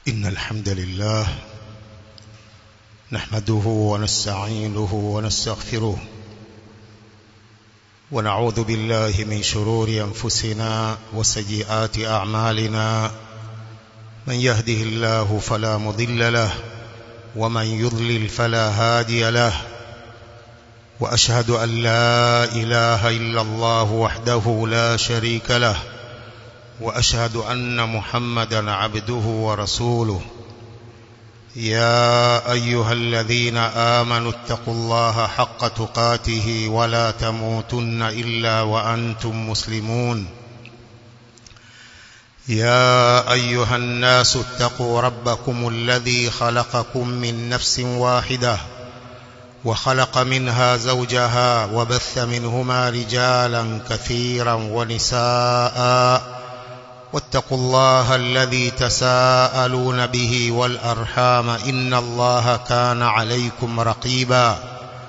إن الحمد لله نحمده ونستعينه ونستغفره ونعوذ بالله من شرور أنفسنا وسيئات أعمالنا من يهده الله فلا مضل له ومن يضلل فلا هادي له وأشهد أن لا إله إلا الله وحده لا شريك له وأشهد أن محمدا عبده ورسوله يا أيها الذين آمنوا اتقوا الله حق تقاته ولا تموتن إلا وأنتم مسلمون يا أيها الناس اتقوا ربكم الذي خلقكم من نفس واحدة وخلق منها زوجها وبث منهما رجالا كثيرا ونساء واتقوا الله الذي تساءلون به والأرحام إن الله كان عليكم رقيبا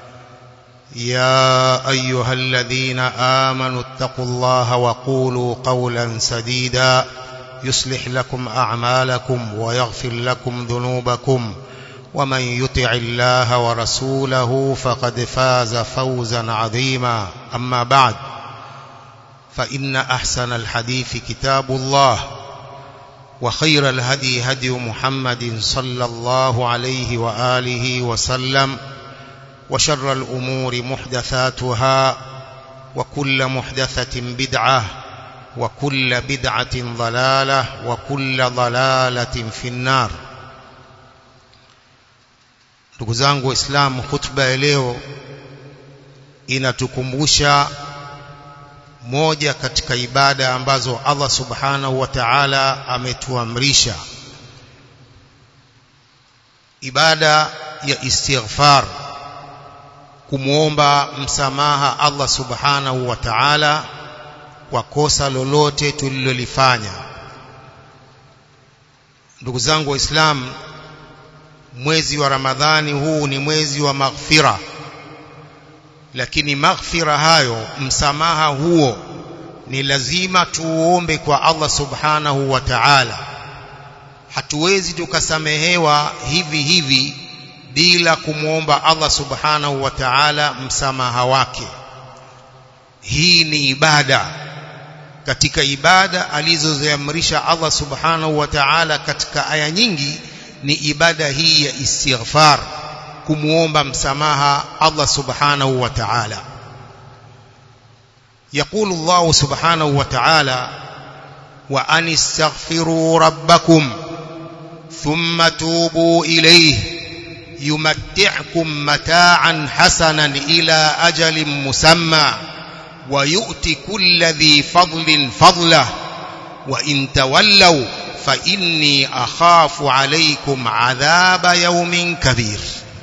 يا أيها الذين آمنوا اتقوا الله وقولوا قولا سديدا يصلح لكم أعمالكم ويغفر لكم ذنوبكم ومن يطع الله ورسوله فقد فاز فوزا عظيما أما بعد فإن أحسن الحديث كتاب الله وخير الهدي هدي محمد صلى الله عليه وآله وسلم وشر الأمور محدثاتها وكل محدثة بدعة وكل بدعة ضلالة وكل ضلالة في النار ndugu zangu waislamu hutuba ya leo inatukumbusha moja katika ibada ambazo Allah subhanahu wa ta'ala ametuamrisha ibada ya istighfar kumuomba msamaha Allah subhanahu wa ta'ala kwa kosa lolote tulilolifanya ndugu zangu waislamu mwezi wa Ramadhani huu ni mwezi wa maghfira lakini maghfira hayo msamaha huo ni lazima tuombe kwa Allah subhanahu wa ta'ala hatuwezi tukasamehewa hivi hivi bila kumwomba Allah subhanahu wa ta'ala msamaha wake hii ni ibada katika ibada alizoziamrisha Allah subhanahu wa ta'ala katika aya nyingi ni ibada hii ya istighfar kumuomba msamaha Allah subhanahu wa ta'ala يقول الله سبحانه وتعالى وأن استغفروا ربكم ثم توبوا إليه يمتعكم متاعا حسنا إلى أجل مسمى ويؤتي كل ذي فضل فضله وإن تولوا فإني أخاف عليكم عذاب يوم كبير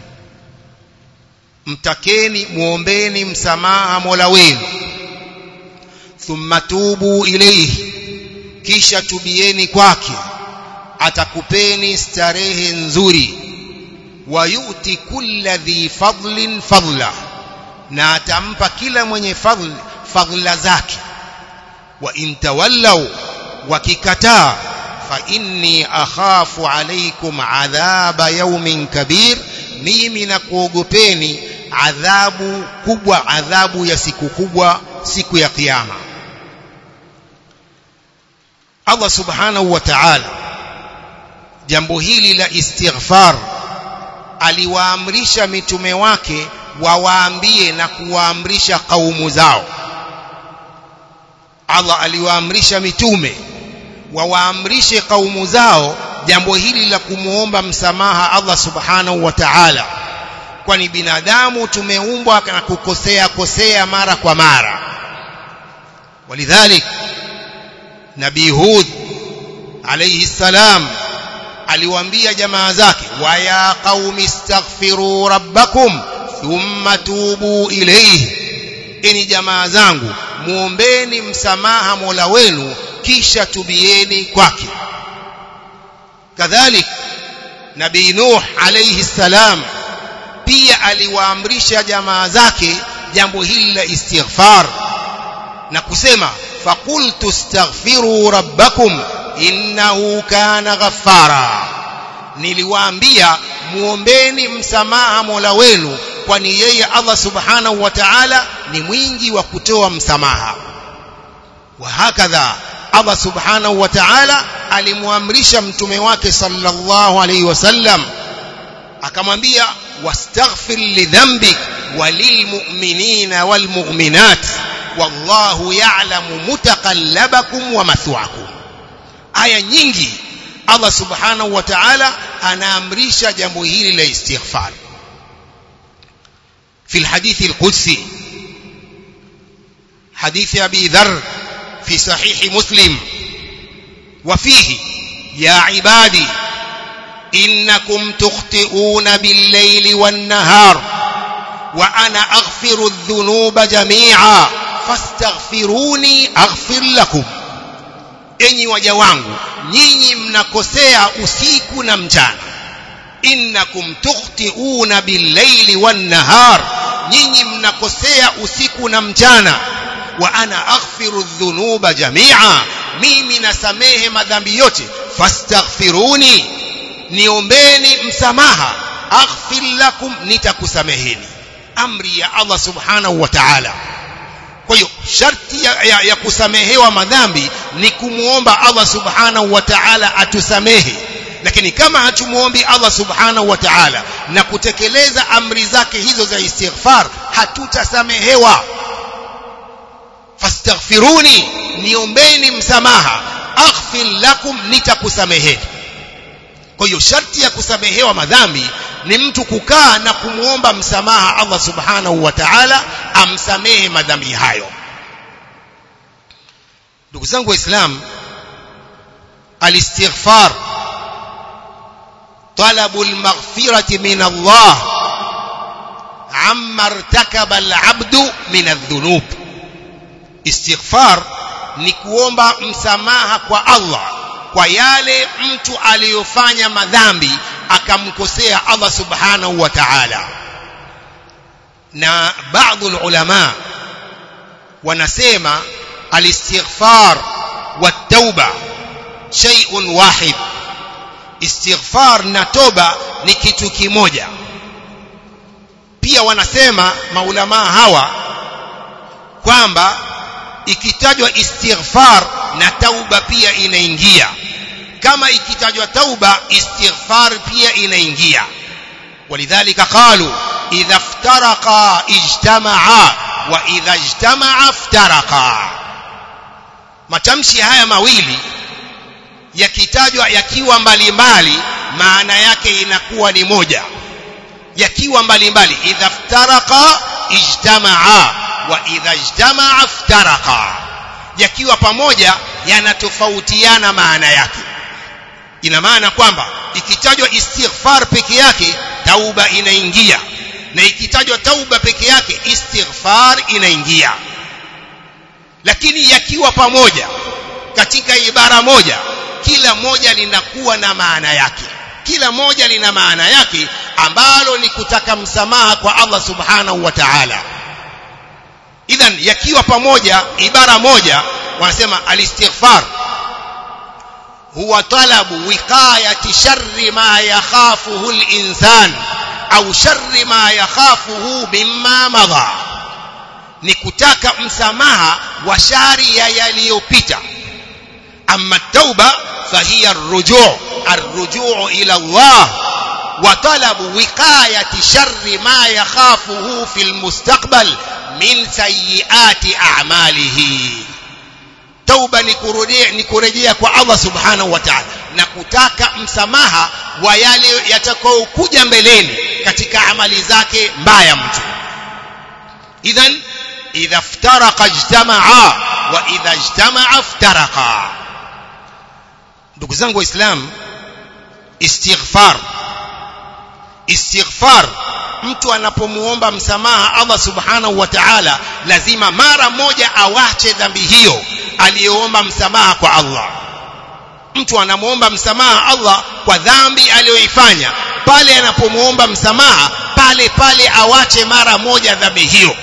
mtakeni muombeni msamaha Mola wenu thumma tubu ilayhi kisha tubieni kwake atakupeni starehe nzuri wayuti kulla dhi fadlin fadla na atampa kila mwenye fadl fadla zake wa intawallaw wakikataa fa inni akhafu alaykum adhaba yawmin kabir mimi nakuogopeni adhabu kubwa adhabu ya siku kubwa siku ya kiyama Allah subhanahu wa ta'ala jambo hili la istighfar aliwaamrisha mitume wake wawaambie na kuwaamrisha kaumu zao Allah aliwaamrisha mitume wawaamrishe kaumu zao jambo hili la kumuomba msamaha Allah subhanahu wa ta'ala kwani binadamu tumeumbwa na kukosea kosea mara kwa mara walidhalik nabii hud alayhi salam aliwaambia jamaa zake wa ya qaumi istaghfiru rabbakum thumma tubu ilayhi eni jamaa zangu muombeni msamaha Mola wenu kisha tubieni kwake kadhalik nabii nuh alayhi salam pia aliwaamrisha jamaa zake jambo hili la istighfar na kusema faqultu astaghfiru rabbakum innahu kana ghaffara niliwaambia muombeni msamaha Mola wenu kwani yeye Allah subhanahu wa ta'ala ni mwingi wa kutoa msamaha wa hakadha Allah subhanahu wa ta'ala alimwamrisha mtume wake sallallahu alayhi wasallam akamwambia wastaghfir lidhanbik walilmu'minina walmu'minat wallahu ya'lamu mutaqallabakum wa mathwaakum aya nyingi Allah subhanahu wa ta'ala anaamrisha jambo hili la istighfar في الحديث القدسي حديث أبي ذر في صحيح مسلم وفيه يا عبادي إنكم تخطئون بالليل والنهار وأنا أغفر الذنوب جميعا فاستغفروني أغفر لكم enyi waja wangu nyinyi mnakosea usiku na mchana innakum tukhtiuna billaili wannahar nyinyi mnakosea usiku na mchana wa ana aghfiru dhunuba jamia mimi nasamehe madhambi yote fastaghfiruni niombeni msamaha aghfir lakum nitakusameheni amri ya Allah subhanahu wa ta'ala kwa hiyo sharti ya, ya, ya kusamehewa madhambi ni kumuomba Allah subhanahu wa ta'ala atusamehe lakini kama hatumuombi Allah subhanahu wa ta'ala na kutekeleza amri zake hizo za istighfar hatutasamehewa fastaghfiruni niombeni msamaha aghfir lakum nitakusameheni kwa hiyo sharti ya kusamehewa madhambi ni mtu kukaa na kumwomba msamaha Allah subhanahu wa ta'ala amsamehe madhambi hayo ndugu zangu waislamu alistighfar طلب المغفرة من الله عما ارتكب العبد من الذنوب استغفار ni kuomba msamaha kwa Allah kwa yale mtu aliyofanya madhambi akamkosea Allah subhanahu wa ta'ala na baadhi ulama wanasema alistighfar wat-tauba shay'un wahid istighfar na toba ni kitu kimoja pia wanasema maulama hawa kwamba ikitajwa istighfar na tauba pia inaingia kama ikitajwa tauba istighfar pia inaingia walidhalika qalu idha iftaraqa ijtamaa wa idha ijtamaa iftaraqa matamshi haya mawili yakitajwa yakiwa mbalimbali maana yake inakuwa ni moja yakiwa mbalimbali idha iftaraqa ijtamaa wa idha ijtamaa iftaraqa yakiwa pamoja yanatofautiana maana yake ina maana kwamba ikitajwa istighfar peke yake tauba inaingia na ikitajwa tauba peke yake istighfar inaingia lakini yakiwa pamoja katika ibara moja kila moja linakuwa na maana yake kila moja lina maana yake ambalo ni kutaka msamaha kwa Allah subhanahu wa ta'ala idhan yakiwa pamoja ibara moja wanasema alistighfar huwa talabu wiqayati sharri ma yakhafuhu al-insan au sharri ma yakhafuhu mimma madha ni kutaka msamaha wa shari ya yaliyopita amma tauba fahiya ar-ruju' ar-ruju' ila Allah wa talabu wiqayati sharri ma yakhafuhu fil mustaqbal min sayyiati a'malihi tauba ni kurejea ni kurejea kwa Allah subhanahu wa ta'ala na kutaka msamaha wa yale yatakayokuja mbeleni katika amali zake mbaya mtu idhan idha iftaraqa ijtamaa wa idha ijtamaa iftaraqa ndugu zangu waislamu istighfar istighfar mtu anapomuomba msamaha Allah subhanahu wa ta'ala lazima mara moja awache dhambi hiyo aliyoomba msamaha kwa Allah mtu anamuomba msamaha Allah kwa dhambi aliyoifanya pale anapomuomba msamaha pale pale awache mara moja dhambi hiyo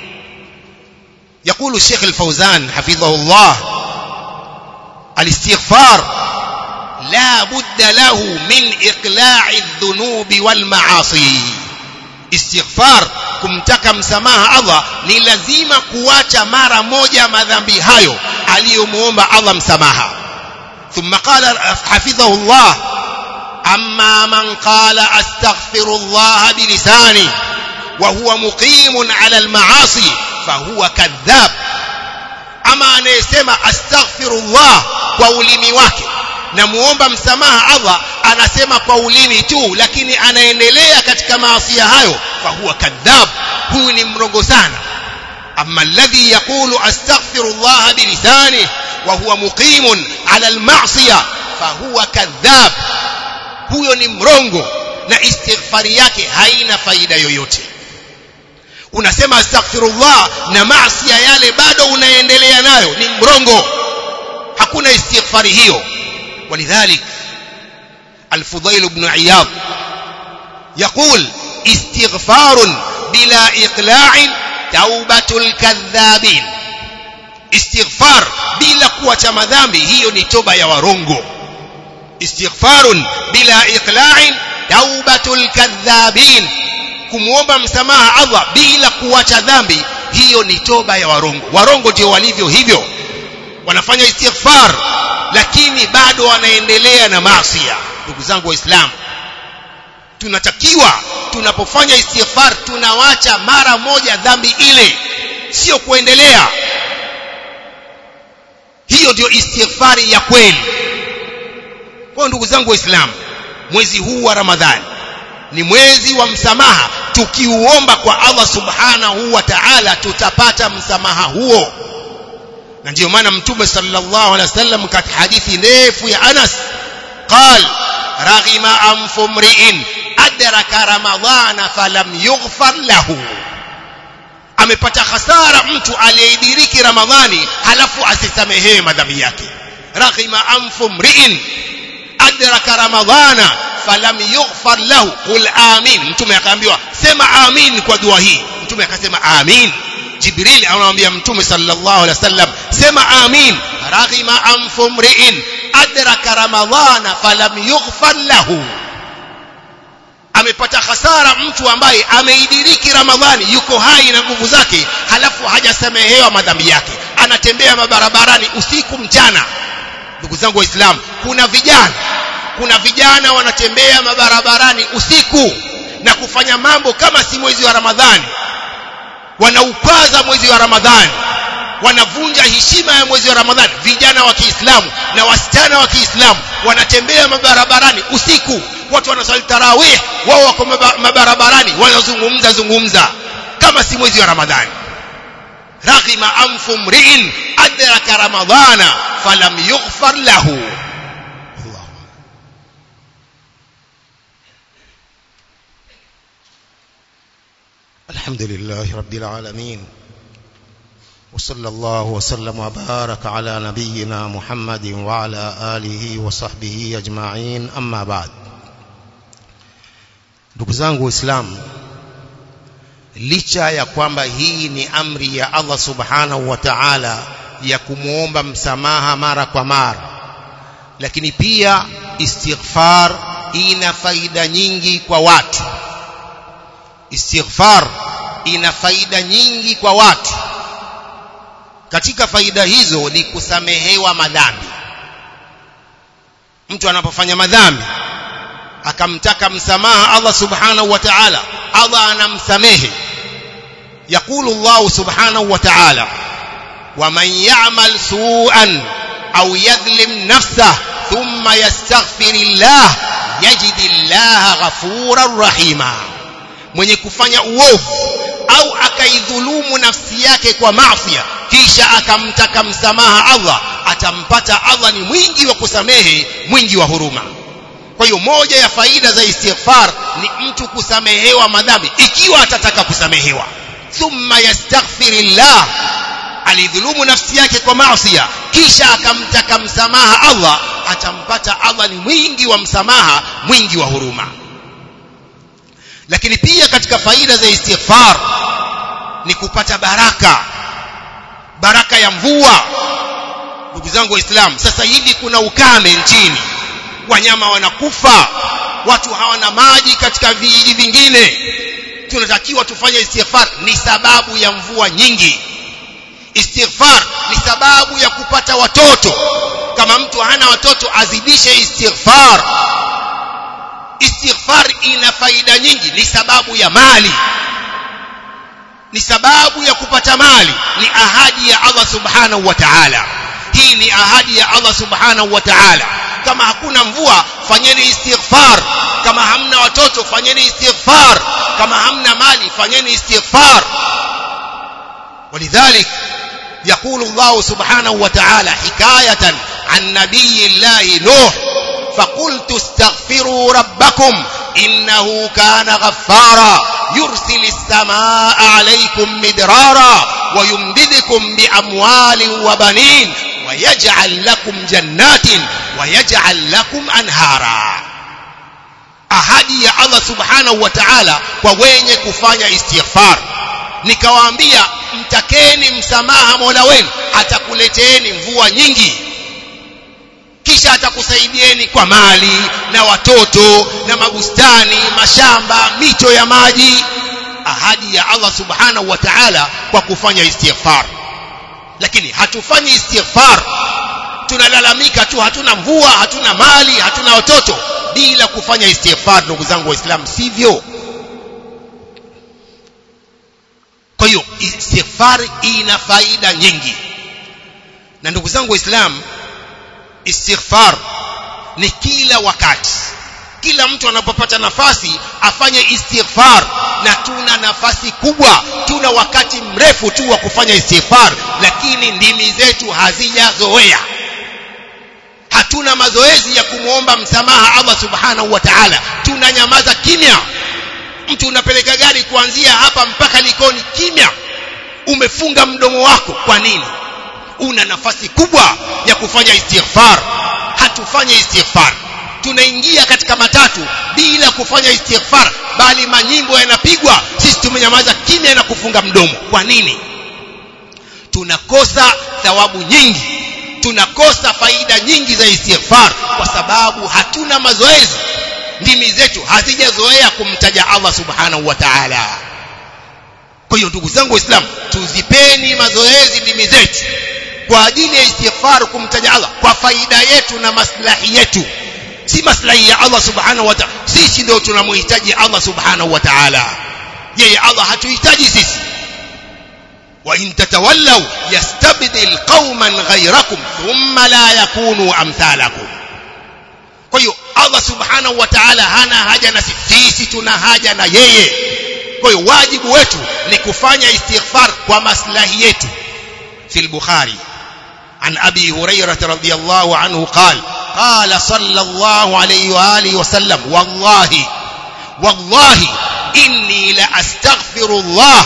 يقول الشيخ الفوزان حفظه الله الاستغفار la budda lahu min iqla'i dhunubi wal ma'asi istighfar kumtaka msamaha Allah ni lazima kuacha mara moja madhambi hayo aliyomuomba Allah msamaha ثم قال حفظه الله أما من قال أستغفر الله بلسانه وهو مقيم على المعاصي فهو كذاب أما أن يسمى أستغفر الله وأولمي wake na muomba msamaha Allah anasema kwa ulimi tu lakini anaendelea katika maasi hayo fahuwa kadhab huyu ni mrongo sana amma alladhi yaqulu astaghfirullah bilisanihi wa huwa muqimun ala alma'siyah fahuwa kadhab huyo ni mrongo na istighfari yake haina faida yoyote unasema astaghfirullah na maasi yale bado unaendelea nayo ni mrongo hakuna istighfari hiyo ولذلك الفضيل بن عياض يقول استغفار بلا إقلاع توبة الكذابين استغفار بلا قوة مذامbi hiyo ni toba ya warongo استغفار بلا إقلاع توبة الكذابين kumuomba msamaha Allah bila kuacha dhambi hiyo ni toba ya warongo warongo ndio walivyo hivyo wanafanya istighfar lakini bado wanaendelea na maasi ndugu zangu waislamu tunatakiwa tunapofanya istighfar tunawacha mara moja dhambi ile sio kuendelea hiyo ndio istighfari ya kweli kwa ndugu zangu waislamu mwezi huu wa ramadhani ni mwezi wa msamaha tukiuomba kwa Allah subhanahu wa ta'ala tutapata msamaha huo na ndio maana mtume sallallahu alaihi wasallam katika hadithi ndefu ya Anas قال رغم أنف امرئ أدرك رمضان فلم يغفر له amepata hasara mtu aliyeidiriki ramadhani halafu asisamehewe madhambi yake raghima anfu mriin adraka ramadhana falam yughfar lahu qul amin mtume akaambiwa sema amin kwa dua hii mtume akasema amin jibril anamwambia mtume sallallahu alaihi wasallam sema amin raghima anfu mriin adraka ramadhana falam yughfar lahu amepata hasara mtu ambaye ameidiriki ramadhani yuko hai na nguvu zake halafu hajasamehewa madhambi yake anatembea mabarabarani usiku mchana ndugu zangu waislamu kuna vijana kuna vijana wanatembea mabarabarani usiku na kufanya mambo kama si mwezi wa ramadhani wanaupaza mwezi wa ramadhani wanavunja heshima ya mwezi wa ramadhani vijana wa kiislamu na wasichana wa kiislamu wanatembea mabarabarani usiku watu wanasali tarawih wao wako mabarabarani wanazungumza zungumza kama si mwezi wa ramadhani raghima anfu mriin adraka ramadhana falam yughfar lahu الحمد لله رب العالمين وصلى الله وسلم وبارك على نبينا محمد وعلى آله وصحبه أجمعين أما بعد ndugu zangu waislamu licha ya kwamba hii ni amri ya Allah subhanahu wa ta'ala ya kumwomba msamaha mara kwa mara lakini pia istighfar ina faida nyingi kwa watu istighfar ina faida nyingi kwa watu katika faida hizo ni kusamehewa madhambi mtu anapofanya madhambi akamtaka msamaha Allah subhanahu wa ta'ala Allah anamsamehe يقول الله سبحانه وتعالى ومن يعمل سوءا أو يظلم نفسه ثم يستغفر الله يجد الله غفورا رحيما mwenye kufanya uovu au akaidhulumu nafsi yake kwa maafia kisha akamtaka msamaha Allah atampata Allah ni mwingi wa kusamehe mwingi wa huruma kwa hiyo moja ya faida za istighfar ni mtu kusamehewa madhambi ikiwa atataka kusamehewa thumma yastaghfirillah alidhulumu nafsi yake kwa maasi kisha akamtaka msamaha Allah atampata Allah ni mwingi wa msamaha mwingi wa huruma lakini pia katika faida za istighfar ni kupata baraka baraka ya mvua ndugu zangu waislamu sasa hivi kuna ukame nchini wanyama wanakufa watu hawana maji katika vijiji vingine tunatakiwa tufanye istighfar ni sababu ya mvua nyingi istighfar ni sababu ya kupata watoto kama mtu hana watoto azidishe istighfar istighfar ina faida nyingi ni sababu ya mali ni sababu ya kupata mali ni ahadi ya Allah subhanahu wa ta'ala hii ni ahadi ya Allah subhanahu wa ta'ala kama hakuna mvua fanyeni istighfar kama hamna watoto fanyeni istighfar kama hamna mali fanyeni istighfar ولذلك يقول الله سبحانه وتعالى حكاية عن نبي الله نوح فقلت استغفروا ربكم إنه كان غفارا يرسل السماء عليكم مدرارا ويمددكم بأموال وبنين ويجعل لكم جنات ويجعل لكم أنهارا ahadi ya Allah subhanahu wa ta'ala kwa wenye kufanya istighfar nikawaambia mtakeni msamaha Mola wenu atakuleteeni mvua nyingi kisha atakusaidieni kwa mali na watoto na mabustani mashamba mito ya maji ahadi ya Allah subhanahu wa ta'ala kwa kufanya istighfar lakini hatufanyi istighfar tunalalamika tu hatuna mvua hatuna mali hatuna watoto bila kufanya istighfar ndugu zangu waislamu sivyo kwa hiyo istighfar ina faida nyingi na ndugu zangu waislamu istighfar ni kila wakati kila mtu anapopata nafasi afanye istighfar na tuna nafasi kubwa tuna wakati mrefu tu wa kufanya istighfar lakini ndimi zetu hazijazoea hatuna mazoezi ya kumwomba msamaha Allah subhanahu wa ta'ala tunanyamaza kimya mtu unapeleka gari kuanzia hapa mpaka likoni kimya umefunga mdomo wako kwa nini una nafasi kubwa ya kufanya istighfar hatufanye istighfar tunaingia katika matatu bila kufanya istighfar bali manyimbo yanapigwa sisi tumenyamaza kimya na kufunga mdomo kwa nini tunakosa thawabu nyingi tunakosa faida nyingi za istighfar kwa sababu hatuna mazoezi ndimi zetu hazijazoea kumtaja Allah subhanahu wa ta'ala kwa hiyo ndugu zangu waislamu tuzipeni mazoezi ndimi zetu kwa ajili ya istighfar kumtaja Allah kwa faida yetu na maslahi yetu si maslahi ya Allah subhanahu wa ta'ala sisi ndio tunamhitaji Allah subhanahu wa ta'ala yeye Allah hatuhitaji sisi wa in tatawallaw yastabdil qauman ghayrakum thumma la yakunu amthalakum kwa hiyo Allah subhanahu wa ta'ala hana haja na sisi tuna haja na yeye kwa hiyo wajibu wetu ni kufanya istighfar kwa maslahi yetu في البخاري عن أبي هريرة رضي الله عنه قال قال صلى الله عليه وآله وسلم والله والله إني لأستغفر الله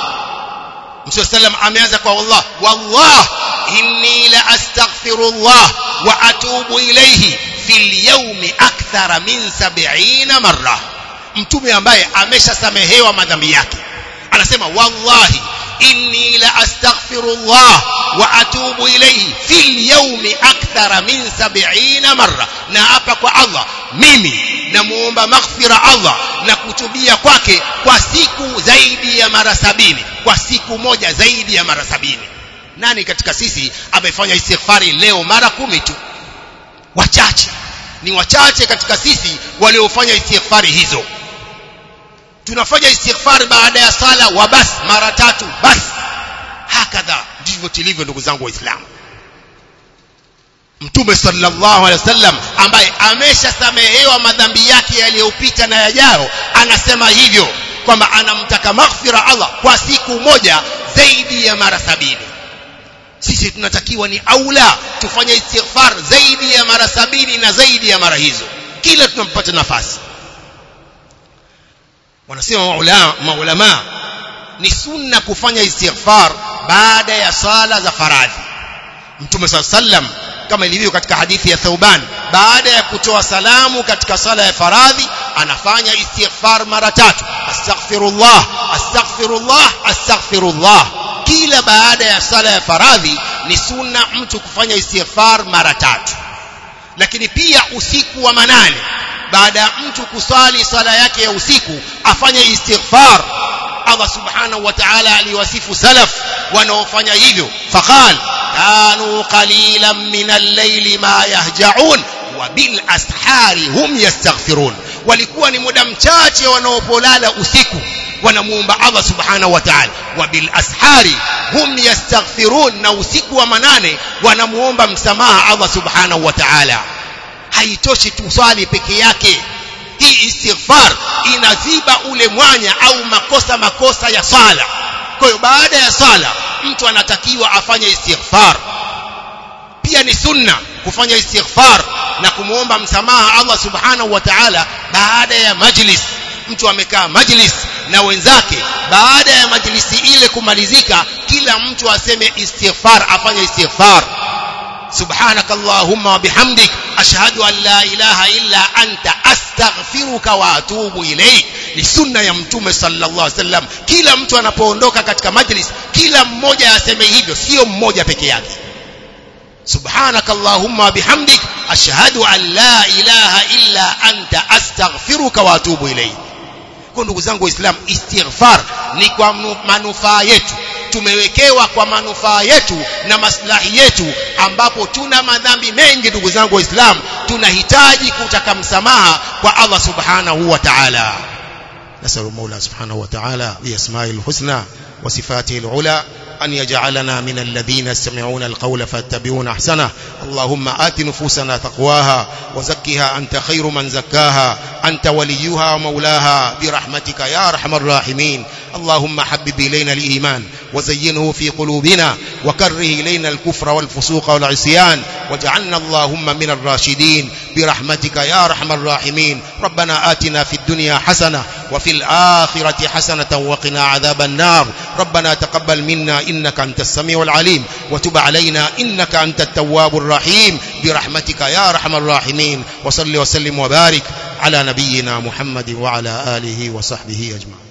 مشو سلم أميازك والله والله إني لأستغفر الله وأتوب إليه في اليوم أكثر من سبعين مرة mtume ambaye ameshasamehewa madhambi yake anasema wallahi inni la astaghfirullah wa atubu ilayhi fil yawmi akthara min 70 marra na hapa kwa Allah mimi namuomba maghfira Allah na kutubia kwake kwa siku zaidi ya mara sabini kwa siku moja zaidi ya mara sabini nani katika sisi amefanya istighfari leo mara kumi tu wachache ni wachache katika sisi waliofanya istighfari hizo tunafanya istighfar baada ya sala wa bas mara tatu bas hakadha ndivyo tilivyo ndugu zangu waislamu mtume sallallahu alaihi wasallam ambaye ameshasamehewa madhambi yake yaliyopita na yajayo anasema hivyo kwamba anamtaka maghfira Allah kwa siku moja zaidi ya mara sabini sisi tunatakiwa ni aula tufanye istighfar zaidi ya mara sabini na zaidi ya mara hizo kila tunampata nafasi wanasema maulama, maulama ni sunna kufanya istighfar baada ya sala za faradhi mtume saa sallam kama ilivyo katika hadithi ya Thauban baada ya kutoa salamu katika sala ya faradhi anafanya istighfar mara tatu astaghfirullah astaghfirullah astaghfirullah kila baada ya sala ya faradhi ni sunna mtu kufanya istighfar mara tatu lakini pia usiku wa manane baada ya mtu kusali sala yake ya usiku afanye istighfar Allah subhanahu wa ta'ala aliwasifu salaf wanaofanya hivyo faqal kanu qalilan min al-layli ma yahja'un wa bil ashari hum yastaghfirun walikuwa ni muda mchache wanaopolala usiku wanamuomba Allah subhanahu wa ta'ala wa bil ashari hum yastaghfirun na usiku wa manane wanamuomba msamaha Allah subhanahu wa ta'ala haitoshi tuswali peke yake hii istighfar inaziba ule mwanya au makosa makosa ya sala kwa hiyo baada ya sala mtu anatakiwa afanye istighfar pia ni sunna kufanya istighfar na kumuomba msamaha Allah subhanahu wa ta'ala baada ya majlis mtu amekaa majlis na wenzake baada ya majlisi ile kumalizika kila mtu aseme istighfar afanye istighfar سبحانك اللهم وبحمدك أشهد أن لا إله إلا أنت أستغفرك وأتوب إليك ni sunna ya mtume sallallahu alaihi wasallam kila mtu anapoondoka katika majlis kila mmoja aseme hivyo sio mmoja peke yake subhanaka allahumma bihamdik ashhadu an la ilaha illa anta astaghfiruka wa atubu ilayk kwa ndugu zangu waislamu istighfar ni kwa manufaa yetu tumewekewa kwa manufaa yetu na maslahi yetu ambapo tuna madhambi mengi ndugu zangu waislamu tunahitaji kutaka msamaha kwa Allah subhanahu wa ta'ala نسأل المولى سبحانه وتعالى بأسمائه الحسنى وصفاته العلى أن يجعلنا من الذين يستمعون القول فاتبعون أحسنه اللهم آت نفوسنا تقواها وزكها أنت خير من زكاها أنت وليها ومولاها برحمتك يا أرحم الراحمين اللهم حبب إلينا الإيمان وزينه في قلوبنا وكره إلينا الكفر والفسوق والعصيان واجعلنا اللهم من الراشدين برحمتك يا أرحم الراحمين ربنا آتنا في الدنيا حسنة وفي الآخرة حسنة وقنا عذاب النار ربنا تقبل منا إنك أنت السميع العليم وتب علينا إنك أنت التواب الرحيم برحمتك يا أرحم الراحمين وصل وسلم وبارك على نبينا محمد وعلى آله وصحبه أجمعين